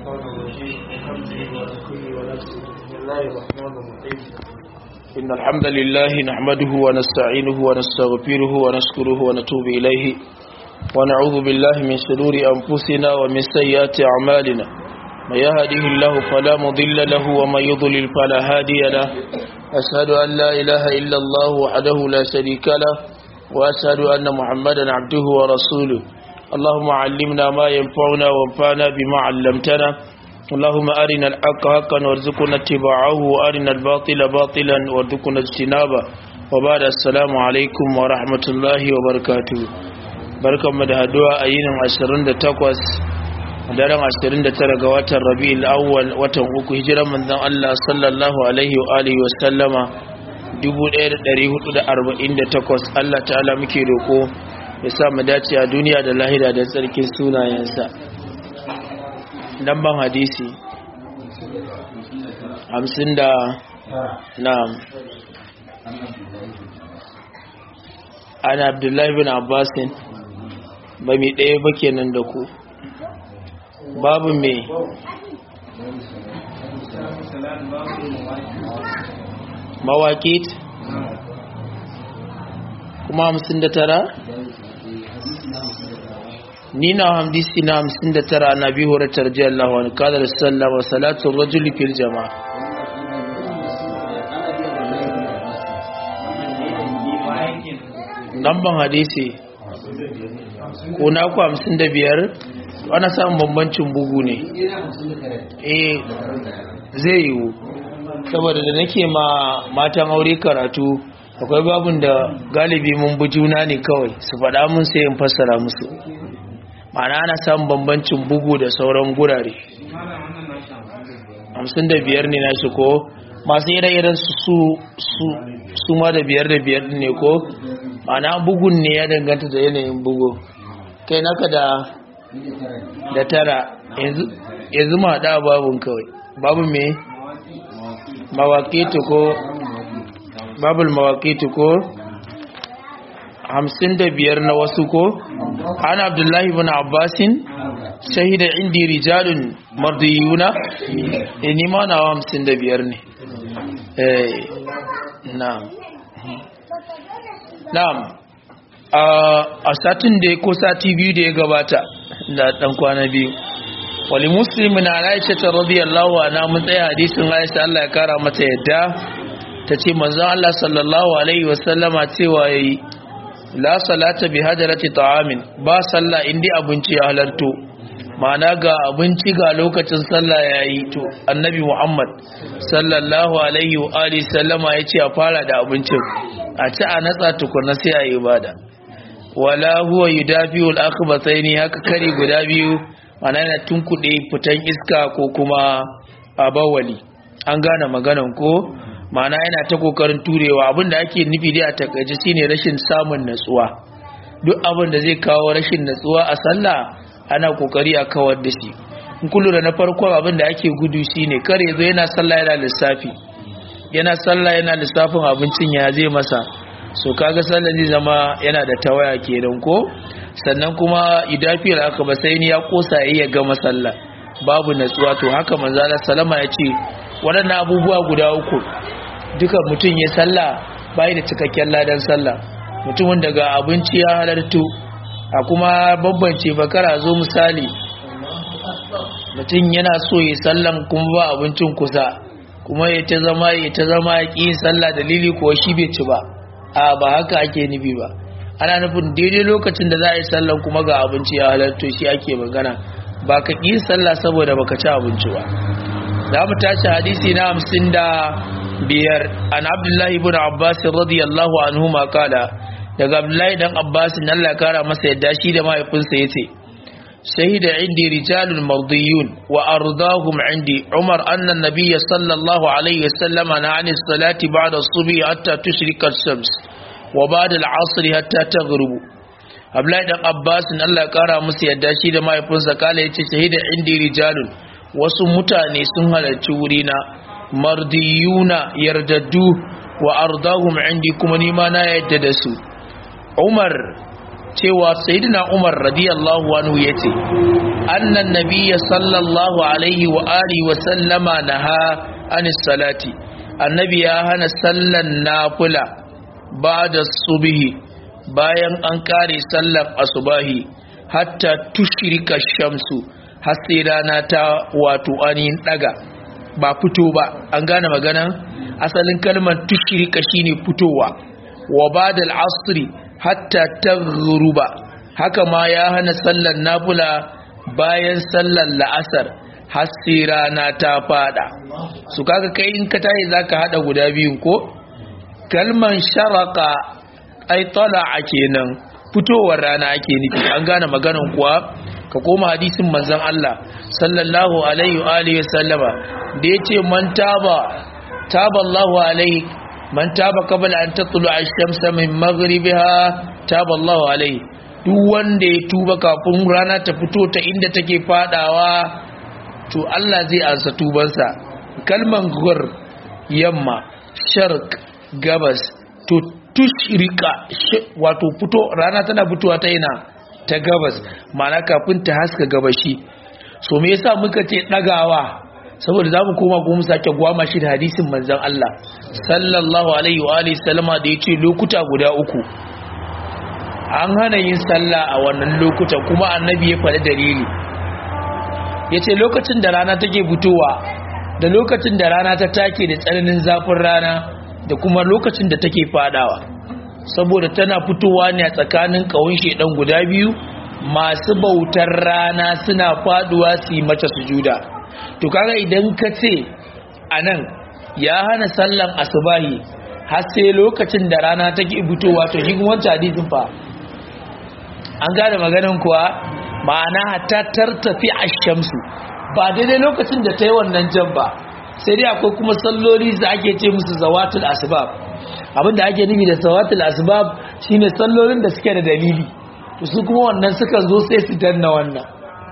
الشيطان الرجيم من حمده ونفخه ونفسه بسم الله الرحمن الرحيم إن الحمد لله نحمده ونستعينه ونستغفره ونشكره ونتوب إليه ونعوذ بالله من شرور أنفسنا ومن سيئات أعمالنا من يهده الله فلا مضل له ومن يضلل فلا هادي له أشهد أن لا إله إلا الله وحده لا شريك له وأشهد أن محمدا عبده ورسوله اللهم علمنا ما ينفعنا وانفعنا بما علمتنا اللهم أرنا الحق حقا وارزقنا اتباعه وأرنا الباطل باطلا وارزقنا اجتنابه وبعد السلام عليكم ورحمة الله وبركاته barkanmu da haduwa a yinin 28 daren 29 ga watan rabi'ul awwal watan uku hijiran manzon Allah sallallahu alaihi wa alihi wa sallama 1448 Allah ta'ala muke roko ya sa mu dace a duniya da lahira da tsarkin sunayensa ban hadisi 50 da na'am ana abdullahi bin abbasin ba mi ɗaya ba kenan da ku babu me mawaƙit kuma hamsin da tara ni na hamdisi na hamsin da tara na biyu horar tarjiyar lahon kadar sallama salatun rajuli fil jama'a lamban hadisi ko na ku hamsin da biyar ana samun bambancin bugu ne eh zai yiwu saboda da nake ma matan aure karatu akwai babun da galibi mun bi juna ne kawai su faɗa mun sai in fassara musu ma'ana ana samun bambancin bugu da sauran gurare hamsin da biyar ne na shi ko masu ire-iren su su ma da biyar da biyar ne ko ma'ana bugun ne ya danganta da yanayin bugu kai naka da da tara yanzu ma da babun kawai babu me mawaƙitu ko babul mawaƙitu ko hamsin da biyar na wasu ko an abdullahi bin abbasin shahida indi rijalun mardiyuna ni ma na hamsin da biyar ne na'am na'am a satin da ko sati biyu da ya gabata da dan kwana biyu wali muslimin na aisha ta radiyallahu anha mun tsaya hadisin aisha Allah ya kara mata yadda ta ce manzon Allah sallallahu alaihi wasallama cewa yayi la salata bi hadarati ta'amin ba sallah indi abinci ya halarto ma'ana ga abinci ga lokacin sallah yayi to annabi Muhammad sallallahu alaihi wa alihi sallama yace a fara da abincin a ci a natsa tukunna sai a yi ibada wala huwa yudafi'u al-akhbathaini haka kari guda biyu ma'ana yana tunkuɗe fitan iska ko kuma abawali an gane maganan ko ma'ana yana ta kokarin turewa abinda ake nufi dai a takaice shine rashin samun natsuwa duk abin da zai kawo rashin natsuwa a sallah ana kokari a kawar da shi in kullu da na farko abin da ake gudu shine kar yazo yana sallah yana lissafi yana sallah yana lissafin abincin ya zai masa so kaga sallah zai zama yana da tawaya kenan ko sannan kuma idafiyar aka ba sai ni ya kosa ya gama sallah babu natsuwa to haka manzo Allah sallama ya ce waɗannan abubuwa guda uku duka mutum ya sallah bai da cikakken ladan sallah mutumin daga abinci ya halartu a kuma bambance bakara zo misali mutum yana so ya sallan kuma ba abincin kusa kuma ya ta zama ya ta zama ya ƙi sallah dalili kuwa shi bai ci ba a ba haka ake nufi ba ana nufin daidai lokacin da za a yi sallan kuma ga abinci ya halarto shi ake magana ba ka ƙi sallah saboda baka ci abinci ba za mu tashi hadisi na hamsin da biyar an abdullahi ibn abbas radiyallahu anhu ma kala daga abdullahi dan abbas Allah ya kara masa yadda shi da mahaifinsa yace shahida indi rijalun mardiyun wa ardahum indi umar anna an-nabiy sallallahu alaihi wasallam na an salati ba'da as-subhi hatta tushrika ash-shams wa ba'da al-'asr hatta taghrubu abdullahi dan abbas Allah ya kara masa yadda shi da mahaifinsa kala yace shahida indi rijalun wasu mutane sun halarci wurina mardiyuna yardaddu wa ardahum indi kuma nima na yadda da su umar cewa sayyidina Umar radiyallahu anhu yace annan nabiyya sallallahu alaihi wa alihi wa sallama naha anis salati annabi ya hana sallan nafila ba'da subhi bayan an kare sallar asubahi hatta tushrika shamsu har sai rana ta wato ainihin daga ba fito ba an gane magana asalin kalmar tushrika shine fitowa wa ba'da al-asri hatta taghruba haka ma ya hana sallar nafila bayan sallar la'asar har sai rana ta fada su kaga kai in ka tayi zaka hada guda biyun ko kalman sharaka ai tala'a kenan fitowar rana ake nufi an gane maganan kuwa ka koma hadisin manzon Allah sallallahu alaihi wa alihi sallama da yace man taba taba Allahu alaihi man taba qabla an tatlu ash-shamsa min maghribiha taba Allahu alaihi duk wanda ya tuba kafin rana ta fito ta inda take fadawa to Allah zai ansa tubansa kalman gur yamma sharq gabas to tushrika wato fito rana tana fitowa ta ina ta gabas ma'ana kafin ta haska gabashi so me yasa muka ce dagawa saboda zamu koma kuma sake gwama shi da hadisin manzon Allah sallallahu alaihi wa alihi sallama da yace lokuta guda uku an hana yin sallah a wannan lokutan kuma annabi ya faɗi dalili yace lokacin da rana take fitowa da lokacin da rana ta take da tsananin zafin rana da kuma lokacin da take fadawa saboda tana fitowa ne a tsakanin kawun shedan guda biyu masu bautar rana suna faduwa su yi mata sujuda to kaga idan ka ce anan ya hana sallan asubahi har sai lokacin da rana take fitowa to shi kuma wancan hadisin fa an gane maganan kuwa ma'ana hatta tartafi ash-shamsu ba daidai lokacin da ta yi wannan jan ba sai dai akwai kuma salloli da ake ce musu zawatul asbab abinda ake nufi da zawatul asbab shine sallolin da suke da dalili to su kuma wannan suka zo sai su danna wannan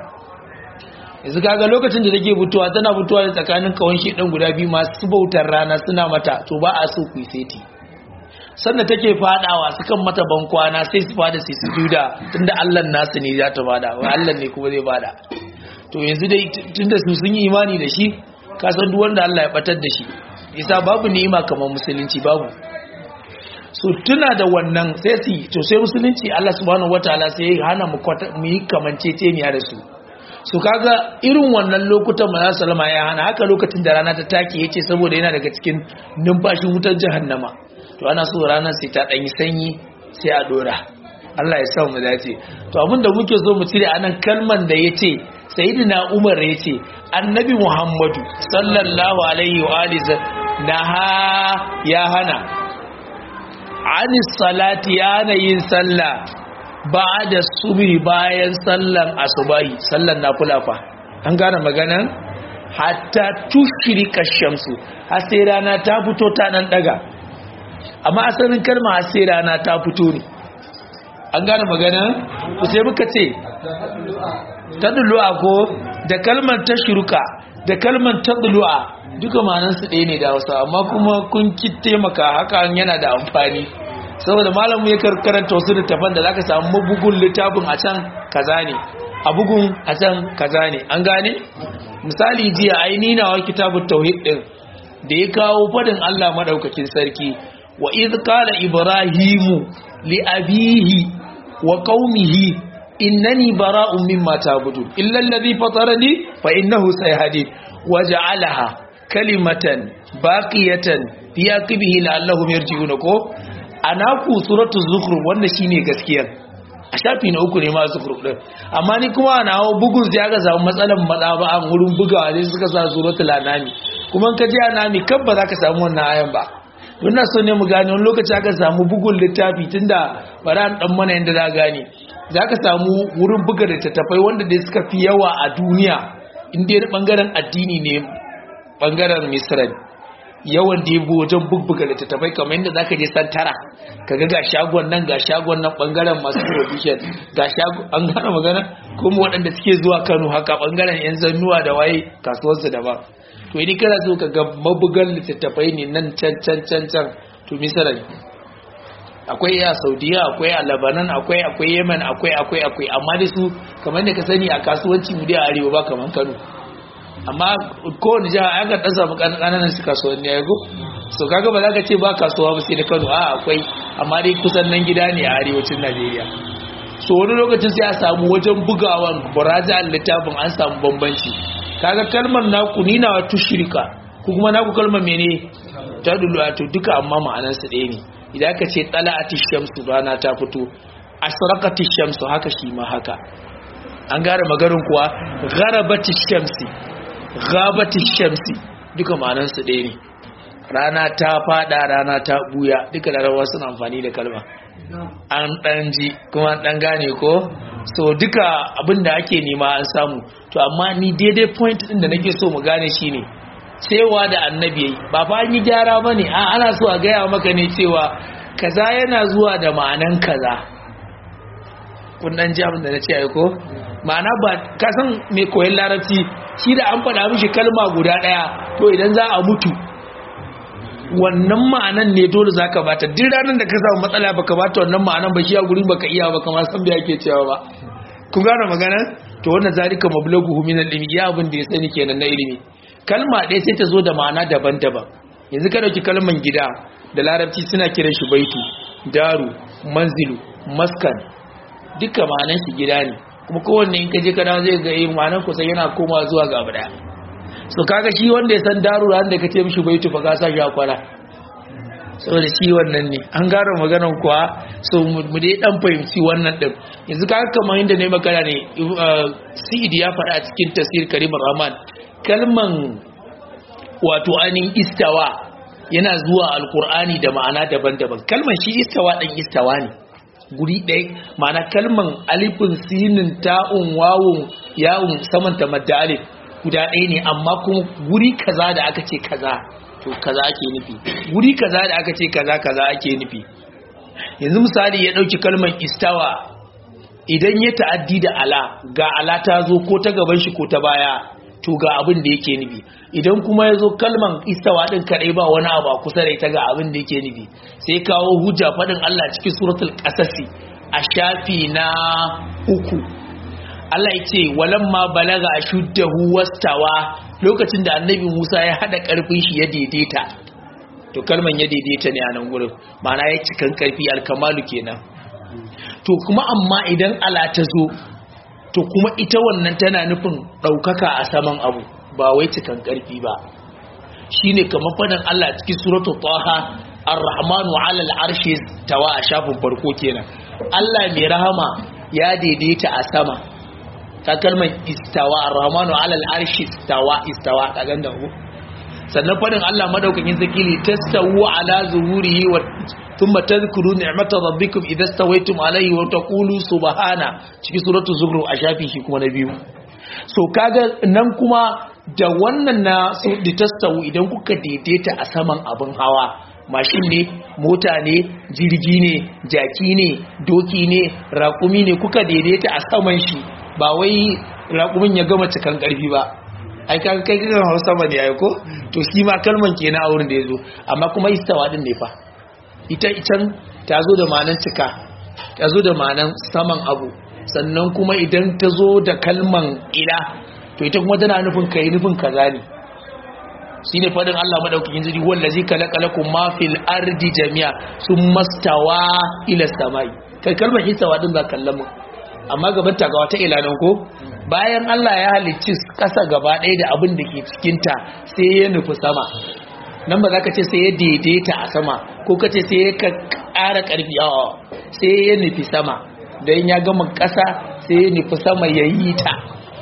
yanzu kaga lokacin da take fitowa tana fitowa da tsakanin kawon shedan guda biyu masu bautar rana suna mata to ba a so ku yi seti sannan take fadawa sukan mata bankwana sai su fada sai su juda tunda Allah nasu ne za ta bada wai Allah ne kuma zai bada to yanzu dai tunda su sun yi imani da shi ka san duk wanda Allah ya batar da shi isa babu ni'ima kamar musulunci babu so tuna da wannan sai su to sai musulunci Allah subhanahu wataala sai ya hana mu mu yi kamanceceniya da su so kaga irin wannan lokutan manzo sallama ya hana haka lokacin da rana ta take yace saboda yana daga cikin numfashin wutar jahannama to ana so ranar sai ta danyi sanyi sai a dora Allah ya sa mu dace to abinda muke so mu cire anan kalman da yace sayyidina Umar yace annabi Muhammadu sallallahu alaihi wa alihi naha ya hana anis salati ya hana yin sallah ba'da subhi bayan sallan asubahi sallan nafila fa an gane maganan hatta tushrika shamsu har sai rana ta fito ta nan daga amma asalin kalma har sai rana ta fito ne an gane magana ku sai muka ce tadlu'a ko da kalmar tashruka da kalmar tadlu'a duka ma'anansu ɗaya ne da Hausa amma kuma kun ki taimaka hakan yana da amfani saboda malamu ya karanta wasu littafan da zaka samu mabugun littafin a can kaza ne a bugun a can kaza ne an gane misali jiya aini na wa kitabut tauhid din da ya kawo fadin Allah madaukakin sarki wa idh qala ibrahimu li abihi wa qaumihi innani bara'un mimma ta'budun illa alladhi fatarani fa innahu sayhadin waja'alaha kalimatan baqiyatan fi aqibihi la'allahum yarji'un ko anaku suratu zukhruf wanda shine gaskiya a shafi na uku ne ma zukhruf din amma ni kuma na hawo bugun sai aka samu matsalan matsaba an wurin bugawa ne suka sa suratul anami kuma ka ji anami kan ba za ka samu wannan ayan ba wannan so ne mu gane wani lokaci aka samu bugun littafi tunda bari an dan mana yanda za gane za ka samu wurin buga da tattafai wanda dai suka fi yawa a duniya inda ya bangaren addini ne bangaren misra yawan da ya bi wajen bubbuga littattafai kamar yadda zaka je santara kaga ga shagon nan ga shagon nan bangaren masu provision ga shagon an gane magana kuma waɗanda suke zuwa Kano haka bangaren yan zannuwa da waye kasuwarsu daban to idan kana so ka ga mabugan littattafai ne nan can can can can to misali akwai a saudiya akwai a lebanon akwai akwai yemen akwai akwai akwai amma da su kamar da ka sani a kasuwanci mu dai a arewa ba kamar kano amma kowane jiha ya ga ɗan samu ƙananan su kasuwanni ya go so kaga ba za ka ce ba kasuwa ba sai da kano a akwai amma dai kusan nan gida ne a arewacin najeriya so wani lokacin sai a samu wajen bugawan buraja littafin an samu bambanci kaga kalmar naku ni na tushrika ko kuma naku kalmar mene ta dulu to duka amma ma'anar su ɗaya ne idan aka ce tala'ati shamsu rana ta fito asraqati shamsu haka shi ma haka an gara magarin kuwa gharabati shamsi ghabati shamsi duka ma'anar su ɗaya ne rana ta fada rana ta buya duka larabawa suna amfani da kalma an dan ji kuma dan gane ko so duka abin da ake nema an samu to amma ni daidai point din da nake so mu gane shine cewa da annabi yayi ba fa an yi gyara bane a ana so a gaya maka ne cewa kaza yana zuwa da ma'anan kaza kun dan ji abin da nace ai ko ma'ana ba ka san me koyon larabci shi da an faɗa mishi kalma guda ɗaya to idan za a mutu wannan ma'anan ne dole zaka bata duk ranar da ka samu matsala baka bata wannan ma'anan ba shi a gurin baka iya ba kamar san bai ake cewa ba ku gane magana to wannan zalika mablaghu min al-ilmi ya abin da ya sani kenan na ilimi kalma ɗaya sai ta zo da ma'ana daban-daban yanzu ka dauki kalman gida da larabci suna kiran shi baitu daru manzilu maskan duka ma'anan shi gida ne kuma kowanne in ka je ka dawo zai ga yin ma'anan kusan yana komawa zuwa ga abu daya so kaga shi wanda ya san daru ran da kace mishi baitu fa ka sa shi akwara saboda shi wannan ne an gara maganan kuwa so mu dai dan fahimci wannan din yanzu kaga kamar inda ne magana ne Sa'id ya faɗa a cikin tafsir Karim Rahman kalman wato anin istawa yana zuwa alkur'ani da ma'ana daban-daban kalman shi istawa dan istawa ne guri ɗaya ma'ana kalman alifin sinin ta'un wawun yawun saman ta madda alif guda ɗaya ne amma kuma guri kaza da aka ce kaza to kaza ake nufi guri kaza da aka ce kaza kaza ake nufi yanzu misali ya ɗauki kalman istawa idan ya ta'addi da ala ga ala ta zo ko ta gaban shi ko ta baya to ga abin da yake nufi idan kuma ya zo kalman istawa ɗin kaɗai ba wani abu a kusa da ita ga abin da yake nufi sai kawo hujja faɗin Allah cikin suratul ƙasasi a shafi na uku Allah ya ce walamma balaga ashuddahu wastawa lokacin da annabi Musa ya hada karfin shi ya daidaita to kalman ya daidaita ne a nan gurin ma'ana ya cikan karfi alkamalu kenan to kuma amma idan ala ta zo to kuma ita wannan tana nufin daukaka a saman abu ba wai cikan karfi ba shine kamar fadan Allah cikin suratul taha ar-rahmanu 'ala al-arshi tawa a shafin farko kenan Allah mai rahama ya daidaita a sama ta kalmar istawa ar-rahmanu ala al-arshi istawa istawa ka ganda ku sannan fadin Allah madaukakin zakili tastawu ala zuhurihi wa thumma tadhkuru ni'mata rabbikum idha stawaytum alayhi wa taqulu subhana cikin suratul zukhruf a shafi shi kuma na biyu so kaga nan kuma da wannan na su da tastawu idan kuka daidaita a saman abin hawa mashin ne mota ne jirgi ne jaki ne doki ne raƙumi ne kuka daidaita a saman shi ba wai raƙumin ya gama cikan ƙarfi ba ai kai kai kan hausa ba ne ai ko to shi ma kalman kenan a wurin da yazo amma kuma istawa din ne fa ita itan ta zo da ma'anan cika ta zo da ma'anan saman abu sannan kuma idan ta zo da kalman ila to ita kuma tana nufin kai nufin kaza ne shine fadin Allah madaukakin zuri wallazi khalaqalakum ma fil ardi jami'a summa stawa ila samai kai kalmar istawa din ba kallon mu amma gaban ta ga wata ilanan ko bayan Allah ya halicci kasa gaba ɗaya da abin da ke cikinta sai ya nufi sama nan ba za ka ce sai ya daidaita a sama ko ka ce sai ya ƙara ƙarfi a sai ya nufi sama don ya gama ƙasa sai ya nufi sama ya yi ta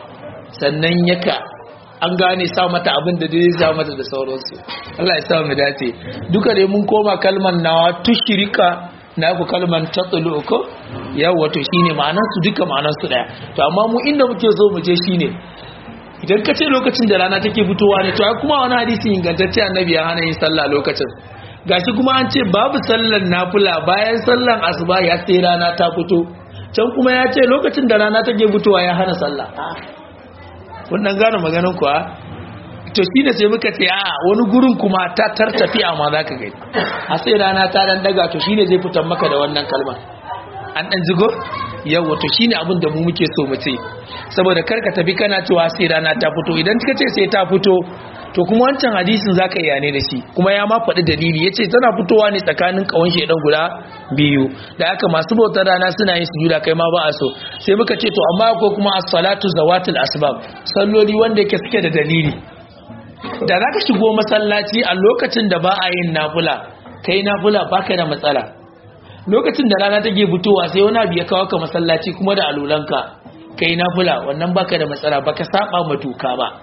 sannan ya ka an gane sa mata abin da dai za mata da sauransu Allah ya sa mu dace duka dai mun koma kalmar nawa tushirika na ku kalman tatsulu ko yawa to shine ma'anar su duka ma'anar su daya to amma mu inda muke so mu je shine idan ka ce lokacin da rana take fitowa ne to ai kuma wani hadisi ingantacce annabi ya hana yin sallah lokacin gashi kuma an ce babu sallar nafila bayan sallar asuba ya sai rana ta fito can kuma ya ce lokacin da rana take fitowa ya hana sallah kun dan gane maganar kuwa to shi ne sai muka ce a wani gurin kuma ta tartafiya ma za ka gani a sai rana ta dan daga to shi ne zai fitan maka da wannan kalmar an dan zigo yawa to shine abin da mu muke so mu ce saboda karka tafi kana cewa sai rana ta fito idan kika ce sai ta fito to kuma wancan hadisin zaka iya ne da shi kuma ya ma faɗi dalili yace tana fitowa ne tsakanin kawon shedan guda biyu da haka masu bautar rana suna yin sujuda kai ma ba a so sai muka ce to amma akwai kuma as-salatu zawatul asbab salloli wanda yake suke da dalili da zaka shigo masallaci a lokacin da ba a yin nafila kai nafila baka da matsala lokacin da rana take fitowa sai wani abu ya kawo ka masallaci kuma da alulanka kai nafila wannan baka da matsala baka saba ma doka ba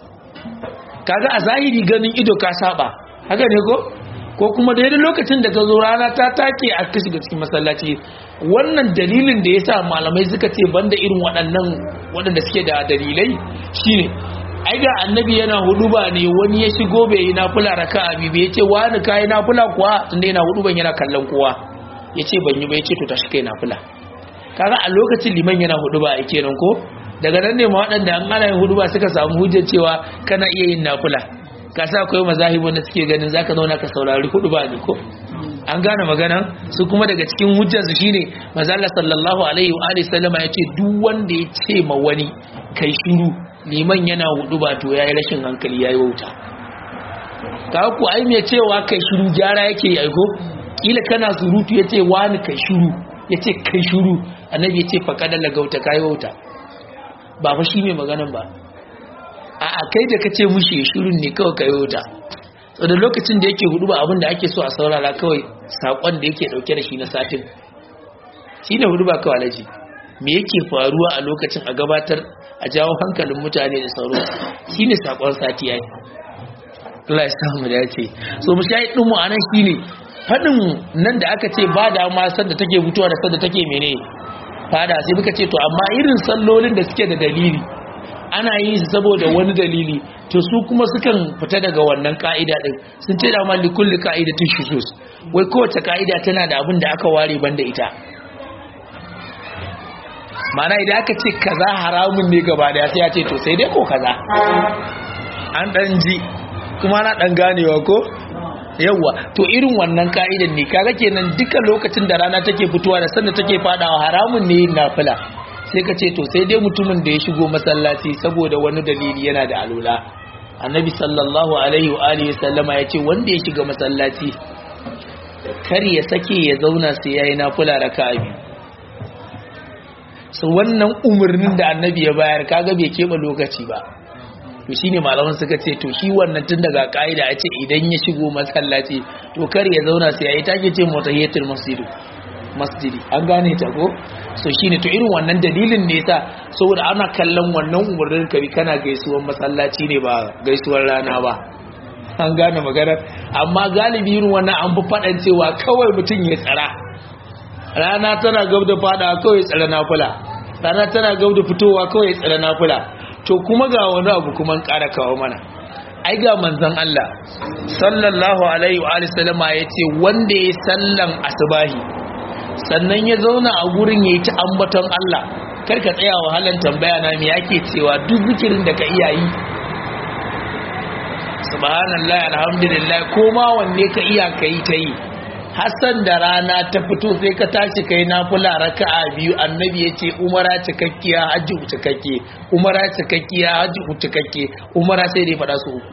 kaga a zahiri ganin ido ka saba haka ne ko ko kuma daidai lokacin da ka zo rana ta take a kashi ga cikin masallaci wannan dalilin da yasa malamai suka ce banda irin waɗannan waɗanda suke da dalilai shine ai ga annabi yana huduba ne wani ya shigo bai yi nafila raka'a bi bai ce wani kai nafila kuwa tunda yana huduban yana kallon kowa yace ban yi ba yace to tashi kai nafila kaga a lokacin liman yana huduba ai kenan ko daga nan ne ma waɗanda an ana yin huduba suka samu hujjar cewa kana iya yin nafila ka sa akwai mazahibu da suke ganin zaka zauna ka saurari huduba ne ko an gane maganan su kuma daga cikin hujjarsu shine manzo Allah sallallahu alaihi wa alihi sallama yace duk wanda ya ce ma wani kai shiru liman yana hudu ba to yayi rashin hankali yayi wauta ka ku ai me cewa kai shiru gyara yake yi aiko kila kana surutu yace wani kai shiru yace kai shiru annabi yace faqada lagauta kai wauta ba fa shi mai maganan ba a a kai da kace mushi shirun ne kawai kai wauta so da lokacin da yake hudu ba abin da ake so a saurara kawai sakon da yake dauke da shi na satin shine hudu ba kawai alaji me yake faruwa a lokacin a gabatar a jawo hankalin mutane da sauro shine sakon sati yayi Allah ya samu da yace so mu shayi din mu anan shine fadin nan da aka ce ba da ma sanda take fitowa da sanda take mene fada sai muka ce to amma irin sallolin da suke da dalili ana yi su saboda wani dalili to su kuma sukan fita daga wannan ka'ida din sun ce da ma likulli ka'idatin shusus wai kowace ka'ida tana da abin da aka ware banda ita mana idan aka ce kaza haramun ne gaba daya sai ya ce to sai dai ko kaza an dan ji kuma na dan ganewa ko yawa to irin wannan ka'idan ne kaga kenan duka lokacin da rana take fitowa da sanda take fadawa haramun ne yin nafila sai ka ce to sai dai mutumin da ya shigo masallaci saboda wani dalili yana da alula annabi sallallahu alaihi wa alihi sallama ya ce wanda ya shiga masallaci kar ya sake ya zauna sai yayi nafila raka'a biyu so wannan umarnin da annabi ya bayar kaga bai keɓe lokaci ba to shine malaman suka ce to shi wannan tun daga ka'ida a ce idan ya shigo masallaci to kar ya zauna sai yayi take ce mutahiyatul masjid masjidi an gane ta ko so shine to irin wannan dalilin ne yasa saboda ana kallon wannan umarnin kabi kana gaisuwar masallaci ne ba gaisuwar rana ba an gane magana amma galibi irin wannan an fi faɗan cewa kawai mutum ya tsara rana tana gab da fada kawai tsara nafula rana tana gab da fitowa kawai tsara nafula to kuma ga wani abu kuma ƙara kawo mana ai ga manzon Allah sallallahu alaihi wa alihi sallama yace wanda ya sallan asbahi sannan ya zauna a gurin yayi ta ambaton Allah kar ka tsaya wahalan tambaya na me yake cewa duk zikirin da ka iya yi subhanallahi alhamdulillah ko ma wanne ka iya kai ta yi hassan da rana ta fito sai ka tashi kai nafila raka'a biyu annabi yace umara cikakkiya hajji cikakke umara cikakkiya hajji cikakke umara sai dai fada su uku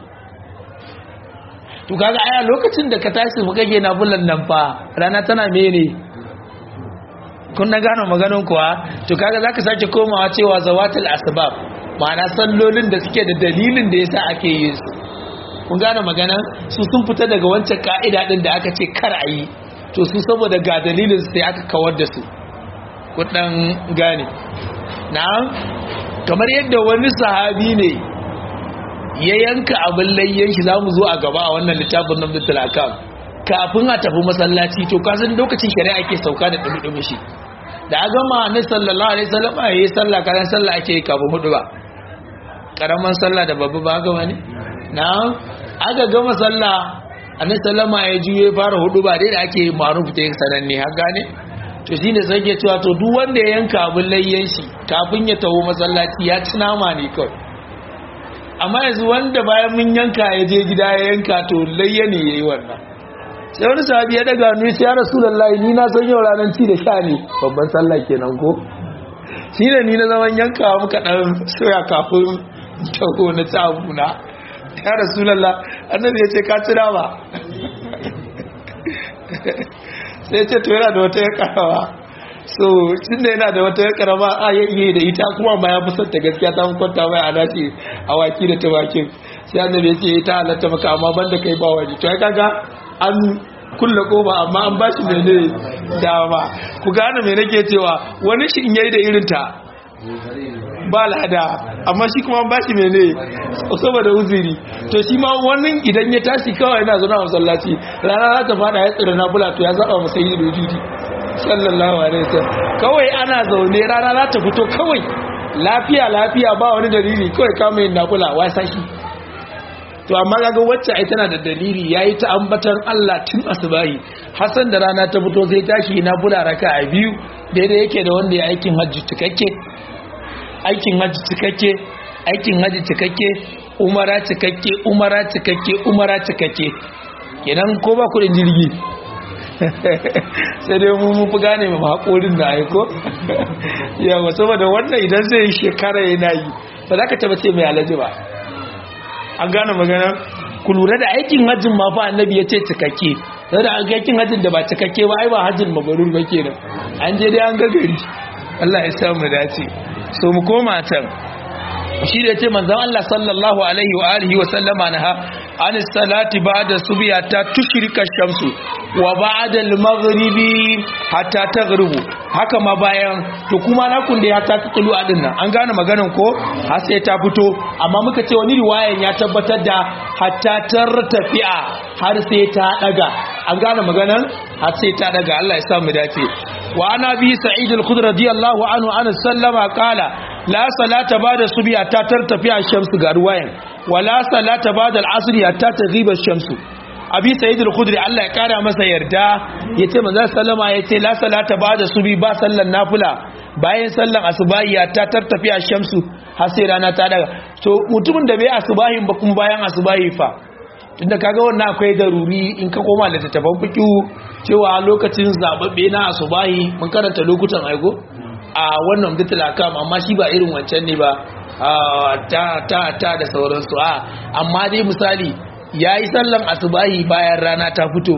to kaga aya lokacin da ka tashi mu kage nafilan nan fa rana tana mene kun na gano maganin kuwa to kaga zaka sake komawa cewa zawatul asbab ma'ana sallolin da suke da dalilin da yasa ake yin su kun gane magana su sun fita daga wancan ka'ida din da aka ce kar a yi to su saboda ga dalilin sai aka kawar da su kudan gane na'am kamar yadda wani sahabi ne ya yanka abin layyan shi zamu zo a gaba a wannan littafin nan bitul akam kafin a tafi masallaci to kasan lokacin shari'a ke sauka da dumi shi da a gama na sallallahu alaihi wasallam yayi sallah karan sallah ake kafin hudu ba karaman sallah da babba ba ga wani na'am aka gama sallah annabi sallama ya juye fara hudu ba dai da ake maruf ta sananne har gane to shine sai ke cewa to duk wanda ya yanka abin layyan shi kafin ya taho masallaci ya ci nama ne kawai amma yanzu wanda bayan mun yanka ya je gida ya yanka to layya ne yayi wannan sai wani sahabi ya daga hannu sai ya rasulullahi ni na san yau ranar ci da sha ne babban sallah kenan ko shi ne ni na zaman yanka muka dan soya kafin taho na ci abuna ya rasulallah annabi ya ce ka ci dama sai ce to yana da wata ya karawa so tun da yana da wata ya karama a ya iya da ita kuma ma ya fusar ta gaskiya ta kwanta mai a dace awaki da tumakin sai annabi ya ce ta halatta maka amma banda kai ba wani to ya kaga an kulle koba amma an bashi mene dama ku gane me nake cewa wani shi in yayi da irin ta ba lada amma shi kuma ba shi mene saboda uzuri to shi ma wannan idan ya tashi kawai yana zaune a masallaci rana za ta fada ya tsira na bula to ya zaba masa yi da judi sallallahu alaihi wasallam kawai ana zaune rana za ta fito kawai lafiya lafiya ba wani dalili kawai kama yin nakula wasa shi to amma kaga wacce ai tana da dalili yayi ta ambatan Allah tun asubahi hasan da rana ta fito sai tashi na bula raka a biyu daidai yake da wanda ya aikin hajji cikakke aikin hajji cikakke aikin hajji cikakke umara cikakke umara cikakke umara cikakke kenan ko ba kudin jirgi sai dai mu mu fi gane mu haƙorin da aiko yawa saboda wannan idan zai shekara yana yi ba za ka taba ce mai alaji ba an gane magana ku lura da aikin hajjin ma fa annabi ya ce cikakke sai da an aikin hajjin da ba cikakke ba ai ba hajjin mabarur ba kenan an je dai an ga gari Allah ya sa mu dace so mu koma can shi da ce manzon Allah sallallahu alaihi wa alihi wa sallama naha an salati ba'da subya ta tushrika shamsu wa ba'da al-maghribi hatta taghrubu haka ma bayan to kuma na kun da ya ta tsulu a dinnan an gane maganan ko har sai ta fito amma muka ce wani riwayan ya tabbatar da hatta tartafi'a har sai ta daga an gane maganan har sai ta daga Allah ya sa mu dace wa ana bi sa'id al-khudri radiyallahu anhu an sallama qala la salata ba'da subhi hatta tartafi'a shamsu ga ruwayan wa la salata ba'da al-asri hatta taghiba shamsu abi sa'id al-khudri Allah ya kara masa yarda yace manzo sallama yace la salata ba'da subhi ba sallan nafila bayan sallan asubahi hatta tartafi'a shamsu har sai rana ta daga to mutumin da bai asubahin ba kuma bayan asubahi fa tunda kaga wannan akwai daruri in ka koma da tattafan fikihu cewa lokacin zababbe na asubahi mun karanta lokutan aiko a wannan bitul akam amma shi ba irin wancan ne ba ta ta ta da sauransu a amma dai misali yayi sallan asubahi bayan rana ta fito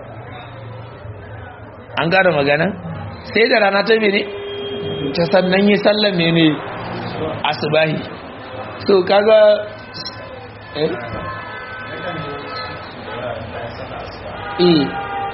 an gane magana sai da rana ta mene ta sannan yi sallan mene asubahi so kaga eh eh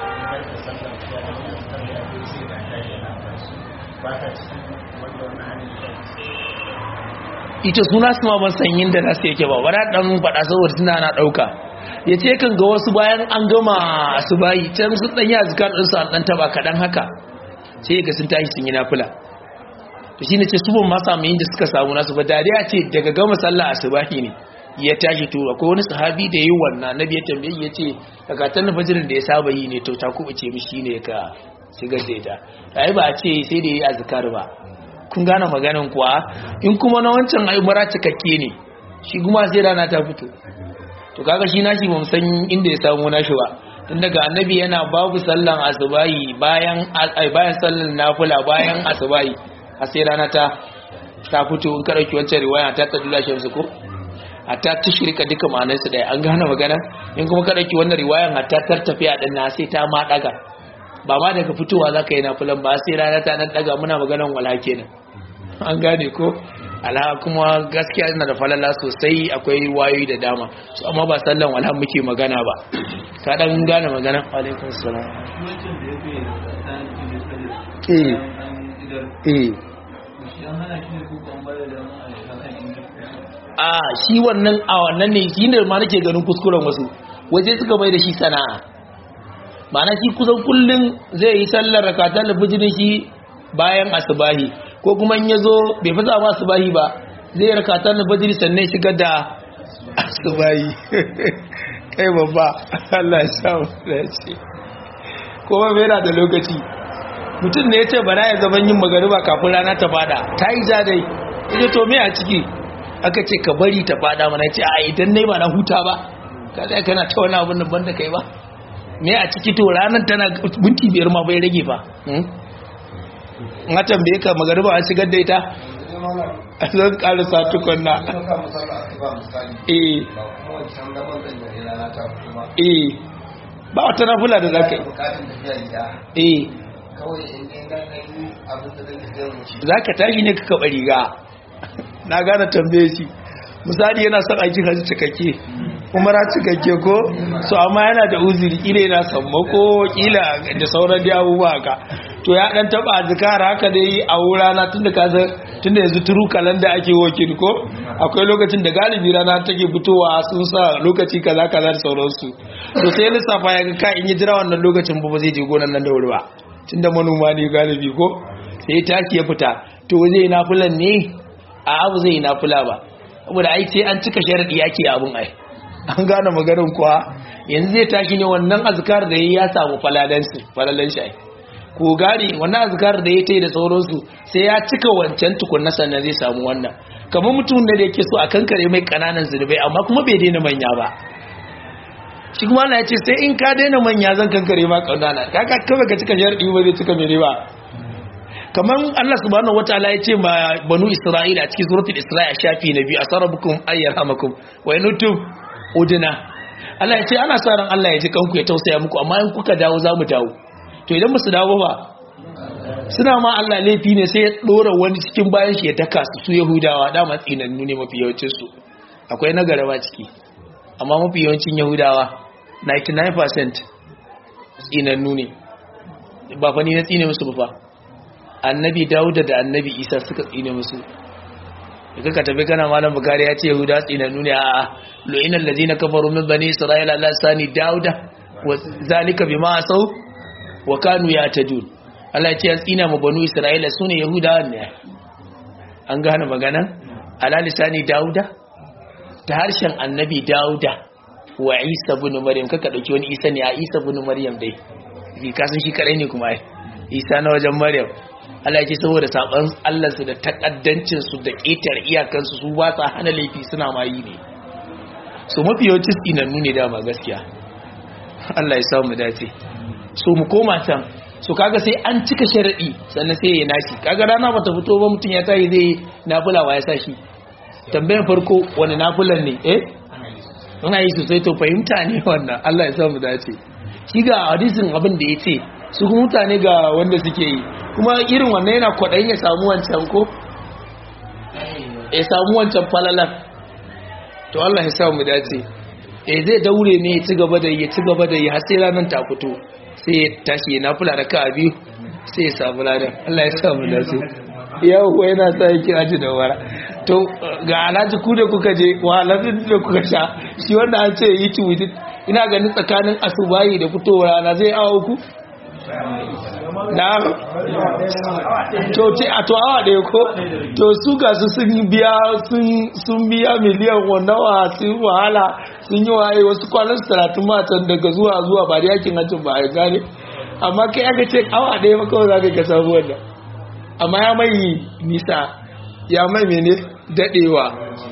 ita suna su ma ban sanyin da nasu yake ba wadda dan faɗa saboda suna na ɗauka ya ce kan ga wasu bayan an gama su bayi can su ɗanyi a zikar ɗinsu an ɗan taɓa kaɗan haka sai ga sun tashi sun yi nafila to shi ne ce su ban ma samu yin da suka samu nasu ba dariya ce daga gama sallah a subahi ne ya tashi to akwai wani sahabi da yi wannan nabi ya tambaye ya ce zakatan na fajirin da ya saba yi ne to ta kubuce mishi ne ka shigar da ita ai ba a ce sai da yi azkar ba kun gane maganin kuwa in kuma na wancan ai mara cikakke ne shi kuma sai rana ta fito to kaga shi nashi ba san inda ya samu nashi ba tun daga annabi yana babu sallan asubahi bayan bayan sallan nafila bayan asubahi a sai rana ta ta fito in ka dauki wancan riwaya ta tadula shamsu ko hatta tushrika duka ma'anarsu ɗaya an gane magana in kuma ka ɗauki wannan riwayan hatta tartafiya ɗin na sai ta ma ɗaga ba ma daga fitowa za ka yi na fulan ba sai rana ta nan ɗaga muna maganan wala kenan an gane ko ala kuma gaskiya ina da falala sosai akwai wayoyi da dama su amma ba sallan wala muke magana ba ka ɗan gane magana alaikun salam eh eh a shi wannan a wannan ne shi ne ma nake ganin kuskuren wasu waje suka mai da shi sana'a ma'ana shi kusan kullum zai yi sallar rakatar da bijirin shi bayan asubahi ko kuma in yazo bai fi zama asubahi ba zai rakatar da bijiri sannan shigar da asubahi kai babba Allah ya samu dace kuma bai yana da lokaci mutum ne ya ce bana ya zaman yin magariba kafin rana ta fada ta yi zadai ita to me a ciki aka ce ka bari ta fada mana ce a idan nai ba na huta ba ka sai kana ta wani abin nan banda kai ba me a ciki to ranar tana minti biyar ma bai rage ba in a tambaye ka magariba an shigar da ita a zan karasa tukunna eh eh ba wata nafula da za ka yi eh za ka tashi ne ka kaɓa riga na gane tambaye shi misali yana son aikin hajji cikakke umara cikakke ko so amma yana da uzuri kila yana sammako kila da sauran da abubuwa ka to ya dan taba zikara haka dai a wurana tunda ka san tunda yanzu turu kalanda ake wakil ko akwai lokacin da galibi rana take fitowa sun sa lokaci kaza kaza da sauransu to sai lissafa ya ga ka in yi jira wannan lokacin ba zai je gonan nan da wuri ba tunda manoma ne galibi ko sai taki ya fita to zai nafulan ne a abu zai nafula ba saboda ai sai an cika sharadi yake abun ai an gane maganin kuwa yanzu zai tashi ne wannan azkar da ya samu falalansu falalan shi ko gane wannan azkar da ya tai da sauransu sai ya cika wancan tukunna sannan zai samu wannan kamar mutum da yake so a kankare mai kananan zunubai amma kuma bai daina manya ba shi kuma Allah ya ce sai in ka daina manya zan kankare ma kanana kaka kawai ka cika sharadi ba zai cika mere ba kamar Allah subhanahu wataala ya ce ma banu Isra'ila a cikin suratul Isra'i shafi na biyu asarabukum ayyarhamakum wa yanutum udina Allah ya ce ana sa ran Allah ya ji kanku ya tausaya muku amma in kuka dawo za mu dawo to idan musu dawo ba suna ma Allah laifi ne sai ya dora wani cikin bayan shi ya daka su su Yahudawa dama tsinannu ne mafi yawancin su akwai na garaba ciki amma mafi yawancin Yahudawa 99% tsinannu ne ba fa ni na tsine musu ba fa annabi Dawuda da annabi Isa suka tsine musu ka ka tafi kana malam bukari ya ce yahuda tsinannu ne a lo'inan lazina kafaru min bani isra'ila la sani dauda wa zalika bima asau wa kanu yatadun Allah ya ce tsina mu banu isra'ila sune yahuda ne an gane magana ala lisani dauda ta harshen annabi dauda wa isa ibn maryam kaka dauki wani isa ne a isa ibn maryam dai ka san shi kadai ne kuma ai isa na wajen maryam Allah ce saboda saban Allah su da takaddancin su da ƙetar iyakansu su ba sa hana laifi suna ma yi ne so mafi yawancin tsinannu ne dama gaskiya Allah ya samu dace so mu koma can so kaga sai an cika sharadi sannan sai ya nashi kaga rana bata fito ba mutum ya tayi zai nafila wa ya sa shi tambayar farko wani nafilan ne eh ana yi sosai to fahimta ne wannan Allah ya samu dace shi ga hadisin abin da ya ce su kuma mutane ga wanda suke yi kuma irin wannan yana kwaɗayin ya samu wancan ko ya samu wancan falalan to Allah ya samu dace eh zai daure ne ya ci gaba da ya ci gaba da ya har sai ranar ta fito sai ya tashi na fula da ka biyu sai ya samu ladan Allah ya samu dace yau yana sa yake aji da wara to ga alhaji ku da kuka je wa alhaji da kuka sha shi wanda an ce yi tuwiti ina ganin tsakanin asubahi da fitowar rana zai awa uku na to ce a to awa ɗaya ko to su ga su sun biya sun biya miliyan nawa sun wahala sun yi waye wasu kwanan talatin matan daga zuwa zuwa ba da yakin hajjin ba a gane amma kai aka ce awa ɗaya maka za ka ka samu wannan amma ya mai nisa ya mai mene daɗewa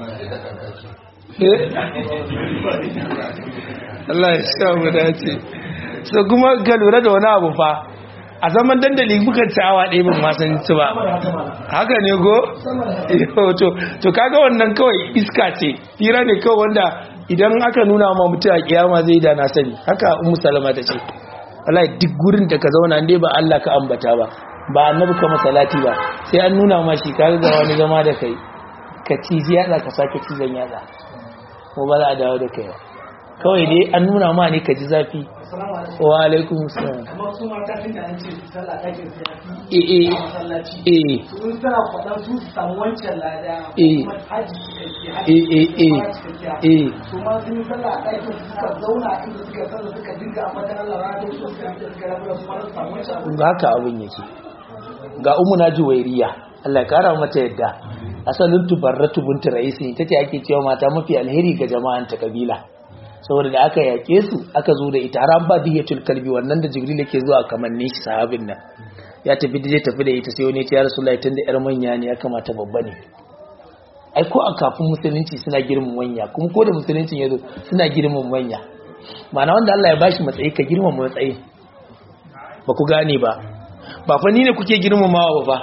Allah ya sha mu dace so kuma ka lura da wani abu fa a zaman dandali bukan ci awa ɗaya ban masan ci ba haka ne go to kaga wannan kawai iska ce hira ne kawai wanda idan aka nuna ma mutum a kiyama zai da na sani haka ummu salama ta ce wallahi duk gurin da ka zauna ne ba Allah ka ambata ba ba annabi ka masalati ba sai an nuna ma shi kaga ga wani zama da kai ka ci yatsa ka sake cizon yatsa ko ba za a dawo da kai ba kawai dai an nuna ma ne ka ji zafi wa alaikum salam kamar su mata tun da an ce sallah ɗakin su ya eh fi eh masallaci eh sun tana kwaɗan su su samu wancan lada Eh. kuma haji cikakke Eh, eh, eh. haji Eh. su ma sun yi sallah a ɗakin su suka zauna inda suka sallah suka dinga a matan Allah rana su suka fita suka rabu da su ma su samu wancan abu ga haka abin yake ga umu na juwairiya Allah ya kara mata yadda asalin tubarratu binti raisi ita ce ake cewa mata mafi alheri ga jama'an ta kabila saboda da aka yake su aka zo da ita har an ba diyatul kalbi wannan da jibril yake zuwa kamanni shi sahabin nan ya tafi da tafi da ita sai wani ya ce ya rasulullahi tunda yar manya ne ya kamata babba ne ai ko a kafin musulunci suna girman manya kuma ko da musuluncin ya zo suna girman manya ma'ana wanda Allah ya bashi matsayi ka girman matsayi ba ku gane ba ba fa ni ne kuke girmamawa ba fa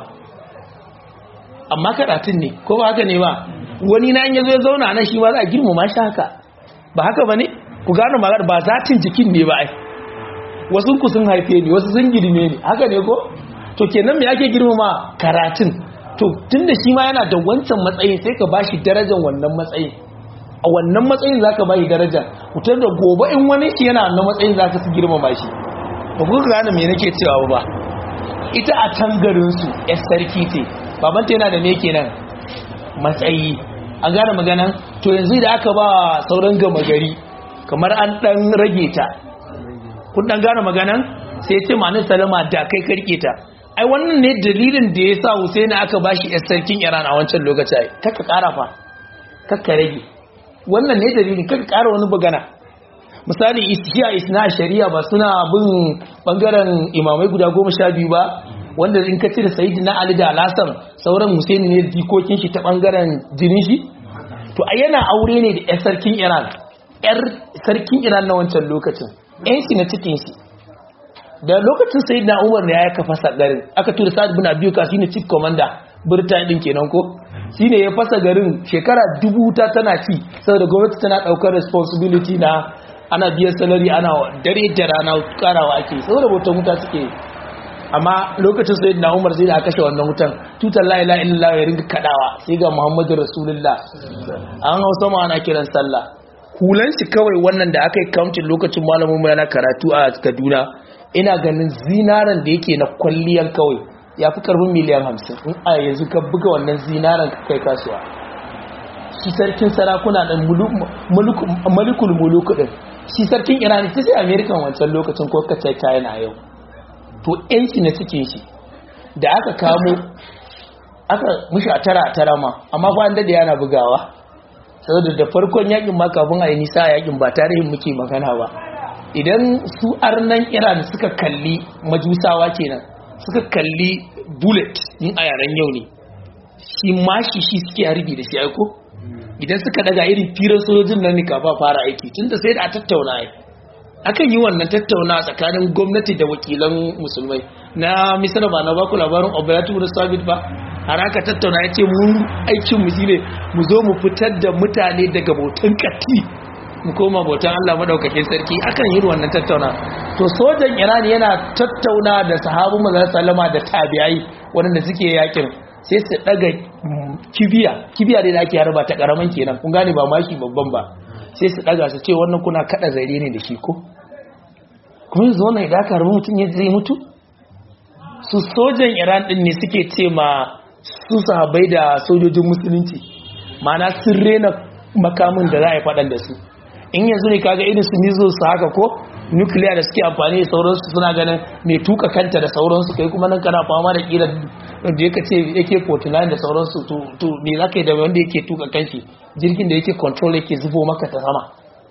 amma karatun ne ko ba haka ne ba wani na in ya zo ya zauna nan shi ma za a girmama shi haka ba haka ba ne ku gane magana ba zatin jikin ne ba ai wasu ku sun haife ni wasu sun girme ni haka ne ko to kenan me ake girmama karatun to tunda shi ma yana da wancan matsayin sai ka bashi darajar wannan matsayin a wannan matsayin zaka bashi daraja kutar da gobe in wani shi yana wannan matsayin zaka su girmama shi ba ku gane me nake cewa ba ita a can garin su yar sarki ce babanta yana da me kenan matsayi an gane maganan to yanzu da aka ba sauran gama gari kamar an dan rage ta kun dan gane maganan sai ce ma'anin salama da kai karke ta ai wannan ne dalilin da ya sa Hussein aka bashi yar sarkin Iran a wancan lokaci ai kaka kara fa kaka rage wannan ne dalilin kaka kara wani bugana misali ishiya isna shari'a ba suna bin bangaren imamai guda goma sha biyu ba wanda in ka cire sayyidina Ali da Alhassan sauran Hussein ne dikokin shi ta bangaren jinin shi to ai yana aure ne da yar sarkin Iran yar sarkin Iran na wancan lokacin yan shi na cikin shi da lokacin sai na umar ne ya fasa garin aka tura sa'ad bin abiyu ka shine chief commander birtaniya din kenan ko shine ya fasa garin shekara dubu ta tana ci saboda gwamnati tana daukar responsibility na ana biyan salary ana dare da rana karawa ake saboda bautan wuta suke amma lokacin sai na umar sai da aka kashe wannan wutan tutar la ilaha illallah ya ringa kadawa sai ga muhammadu rasulullah an hausa ma ana kiran sallah hulan shi kawai wannan da aka yi counting lokacin malamin mu yana karatu a Kaduna ina ganin zinaran da yake na kwalliyar kawai ya fi karbin miliyan hamsin in a yanzu ka buga wannan zinaran ka kai kasuwa shi sarkin sarakuna ɗin malikul muluku ɗin shi sarkin iran ta sai amerikan wancan lokacin ko ka china yau to yanci na cikin shi da aka kamo aka mushi a tara a tara ma amma ba da yana bugawa saboda da farkon yakin ma kafin a yi nisa a yakin ba tarihin muke magana ba idan su arnan iran suka kalli majusawa kenan suka kalli bullet in a yaren yau ne shi mashi shi suke harbi da shi aiko idan suka daga irin firar sojojin nan ne kafa fara aiki tun da sai da a tattauna ai akan yi wannan tattauna tsakanin gwamnati da wakilan musulmai na misira ba na baku labarin operatu da sabit ba har aka tattauna ya ce mun aikin mu shine mu zo mu fitar da mutane daga bautan katti mu koma bautan Allah madaukakin sarki akan yi wannan tattauna to sojan Iran yana tattauna da sahabu manzon sallama da tabi'ai wanda suke yakin sai su daga kibiya kibiya da ake harba ta karaman kenan kun gane ba mashi babban ba sai su daga su ce wannan kuna kada zare ne da shi ko kuma yanzu wannan idan aka harbi mutum ya zai mutu su sojan Iran din ne suke ce ma su sahabbai da sojojin musulunci ma'ana sun rena makamin da za a yi faɗan da su in yanzu ne kaga irin su mizo su haka ko nukiliya da suke amfani da sauransu suna ganin mai tuka kanta da sauransu kai kuma nan kana fama da kila da yake ce yake 49 da sauransu to me za ka yi da wanda yake tuka kanshi jirgin da yake control yake zubo maka ta sama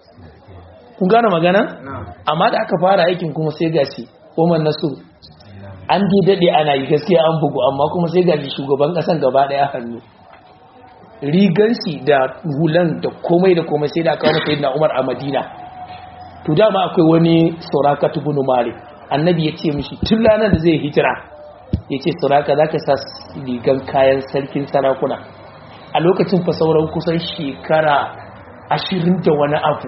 kun gane magana amma da aka fara aikin kuma sai gashi Oman Nasu an dai dade ana yi gaskiya an bugu amma kuma sai gashi shugaban kasan gaba daya hannu rigansi da hulan da komai da komai sai da aka wani sayi na umar a madina to dama akwai wani sauraka tubunu mare annabi ya ce mishi tun ranar da zai hijira ya ce sauraka za ka sa rigan kayan sarkin sarakuna a lokacin fa sauran kusan shekara ashirin da wani abu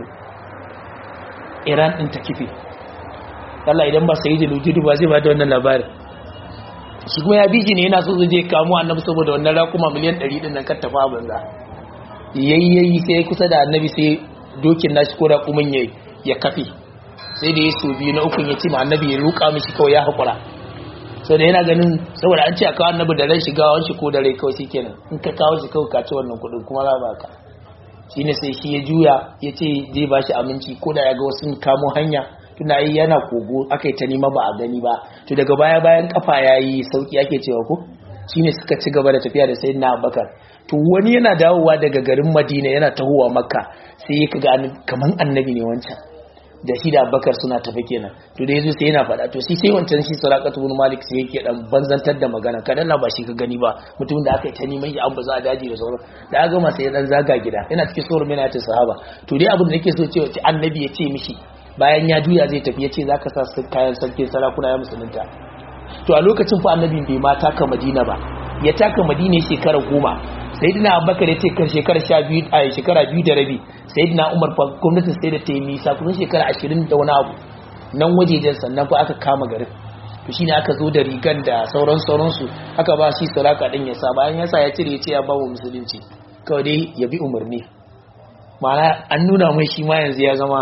iran ɗin ta kife Allah idan ba sai da lujudu ba zai ba da wannan labarin shi kuma ya biji ne yana so zai je kamo annabi saboda wannan rakuma miliyan 100 din nan kar tafa banza yayyayi sai kusa da annabi sai dokin nashi ko da kumin yayi ya kafe sai da ya so biyu na ukun ya ce ma annabi ya ruka mishi kawai ya hakura sai da yana ganin saboda an ce a kawo annabi da ran shiga wani ko da rai kawai shikenan in ka kawo shi kawai ka ci wannan kudin kuma za ba ka shine sai shi ya juya ya ce zai ba shi aminci ko da ya ga wasu kamo hanya tuna yi yana kogo aka yi ta nima ba a gani ba to daga baya bayan kafa ya yi sauki ake cewa ko shine suka ci gaba da tafiya da sai na abakar to wani yana dawowa daga garin madina yana tahowa makka sai ya kaga kaman annabi ne wancan da shi da abubakar suna tafi kenan to da yazo sai yana faɗa to shi sai wancan shi sarakatu bin malik sai yake dan banzantar da magana kadan ba shi ka gani ba mutum da aka yi ta neman ya abu za a daji da sauran da aka gama sai ya dan zaga gida yana cikin sauran mina ta sahaba to dai abin da nake so cewa ce annabi ya ce mishi bayan ya juya zai tafi ya ce zaka sa su kayan sarkin sarakuna ya musulunta to a lokacin fa annabi bai ma taka madina ba ya taka madina shekara goma sayyidina abubakar ya ce kan shekara sha biyu a shekara biyu da rabi sayyidina umar fa gwamnatin sai da ta yi nisa kusan shekara ashirin da wani abu nan wajejen sannan fa aka kama garin to shine aka zo da rigan da sauran sauransu aka ba shi salaka din ya sa bayan ya sa ya cire ya ce ya ba wa musulunci kawai dai ya bi umarni ma'ana an nuna mai shi ma yanzu ya zama